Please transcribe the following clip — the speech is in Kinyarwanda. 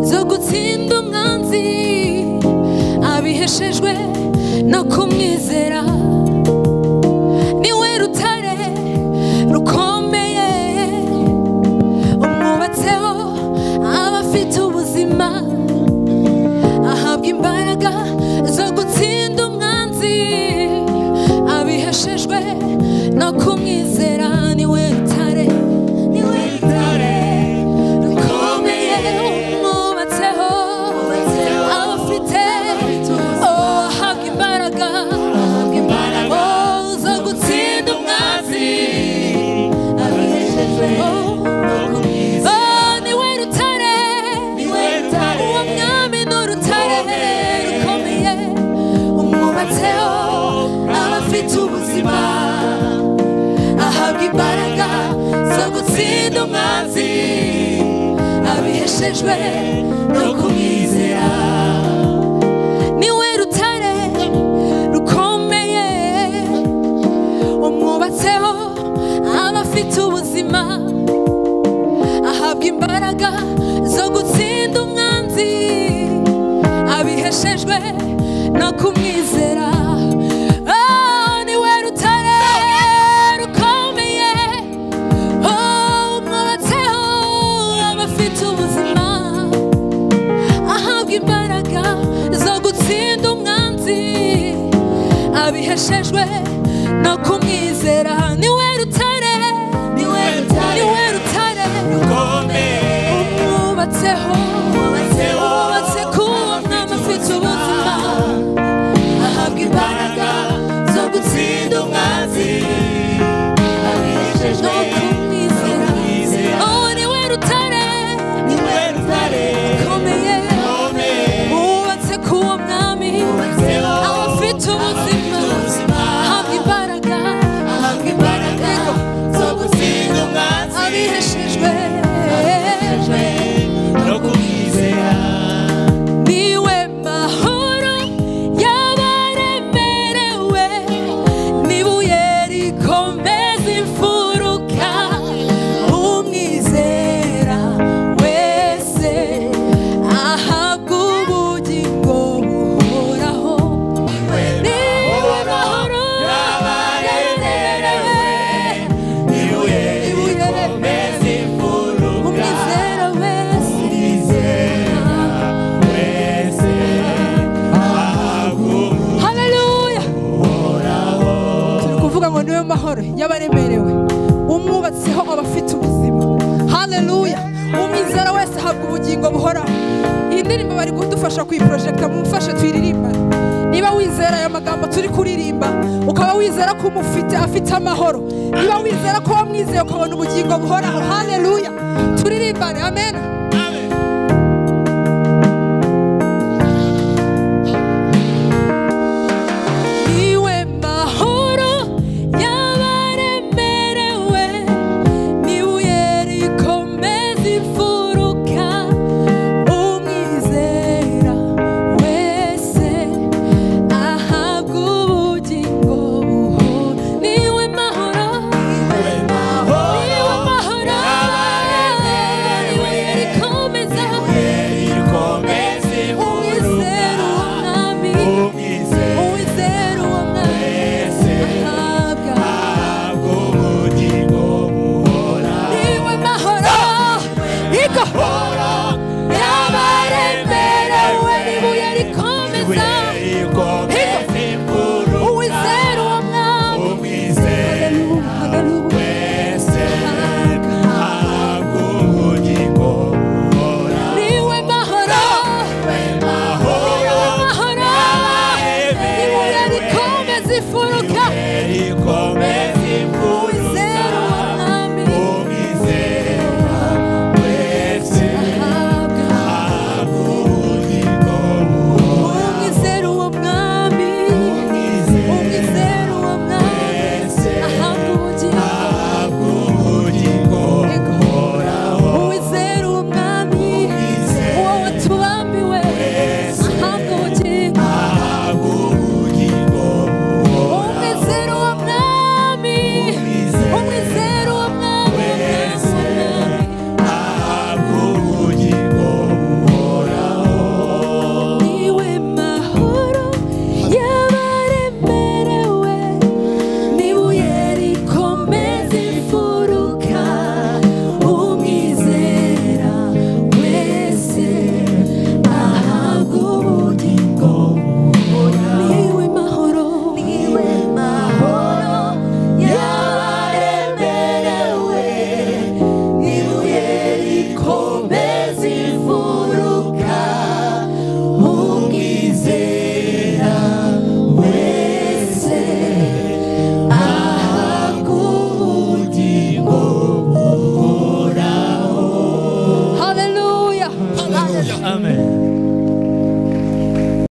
zo gutsinda umwanzi abiheshejwe no kumwizera niwe rutare rukomeye umwubatseho aba afite ubuzima ahabwa imbaraga zo gutsinda umwanzi abiheshejwe no kumwizera niwe rutare niwe rutare rukomeye umwubatseho aba afite oh, ahabwa imbaraga oh, zo gutsinda umwanzi abiheshejwe oh, niwe rutare uwo mwami ni urutare rukomeye umwubatseho aba afite ubuzima ahabwa imbaraga zo gutsinda umwanzi abiheshejwe no kumwizera niwe rutare rukomeye umwubatseho aba afite ubuzima ahabwa imbaraga zo gutsinda umwanzi abiheshejwe no kumwizera Oh, niwe rutare rukomeye Oh, umwubatseho aba afite ubuzima ahabwa imbaraga zo gutsinda umwanzi abiheshejwe no kumwizera niwe rutare niwe rutare niwe rutare umwubatseho umwubatse ku mwami afite ubuzima ahabwa imbaraga zo gutsinda umwanzi no kumwizera oh niwe rutare rukomeye wubatse ku wo mwami abafite ubuzima ahabwa imbaraga Yego. abiheshejwe niwe mahoro y'abaremerewe n'ibuye rikomeza imfuruka umwizera wese ahabwa ubugingo buhoraho niwe mahoro y'abaremerewe n'ibuye umwizera wese haleluya turi kuvuga ngo niwe mahoro y'abaremerewe umwubatseho aba afite ubuzima haleluya umwizera wese ahabwa ubugingo buhoraho iyi ndirimbo bari kudufasha kuyiporojegita mumfashe tuyiririmbane niba wizera aya magambo turi kuririmba ukaba wizera ko umufite afite amahoro niba wizera ko wamwizeye ukabona ubugingo buhoraho haleluya turirimbane amen